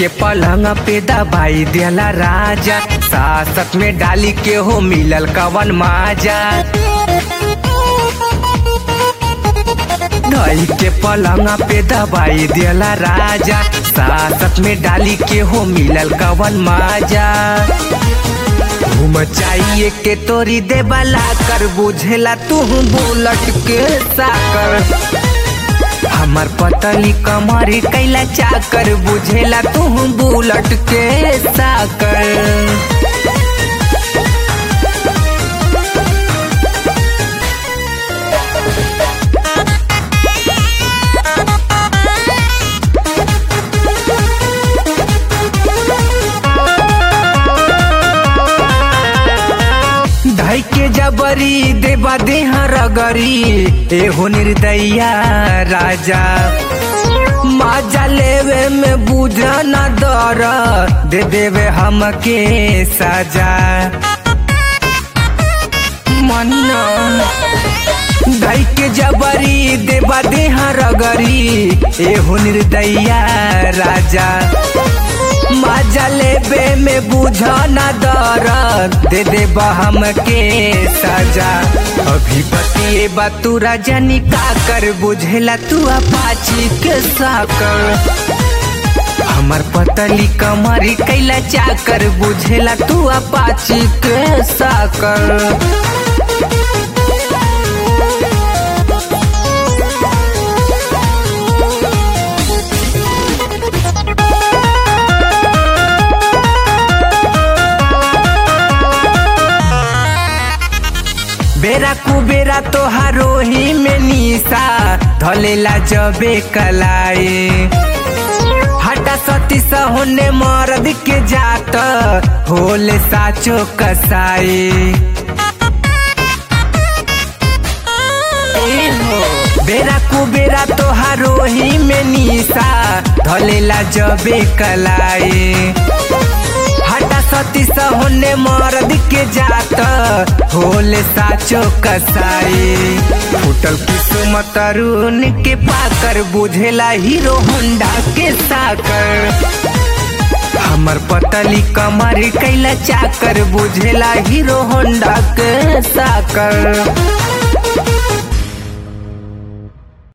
के पलंग पे दबाई दिला राजा सासत में डाली के हो मिलल कवन माजा धई के पलंग पे दबाई दिला राजा सासत में डाली के हो मिलल कवन माजा घूम चाहिए के तोरी देवला कर बुझेला तू बुलट के साकर हमर पतली कमरी कैला चाकर बुझेला तू बुलट के साकर धई के जबरी देवा देह रगरी एहो निर्दैया राजा माजा लेवे में बुझा न दर दे देवे हमके सजा मन्ना धई के जबरी देवा देह रगरी एहो निर्दैया राजा माजा लेबे में बुझा न दर दे दे हमके सजा अभी बतिए तू रजनी का कर बुझेला तू अपाची के साकर हमर पतली कमरी कैला चाकर बुझेला तू अपाची के साकर बेरा कुबेरा तोहारो ही में निशा धलेला जबे कलाए हटा सती होने मर्द के जात होले साचो कसाए बेरा कुबेरा तोहारो ही में निशा धलेला जबे कलाए हटा सती होने मर्द के जात होले साचो कसाई फुटल किस्मत अरुण के पाकर बुझेला हीरो होंडा के साकर हमर पतली कमर कैला चाकर बुझेला हीरो होंडा के साकर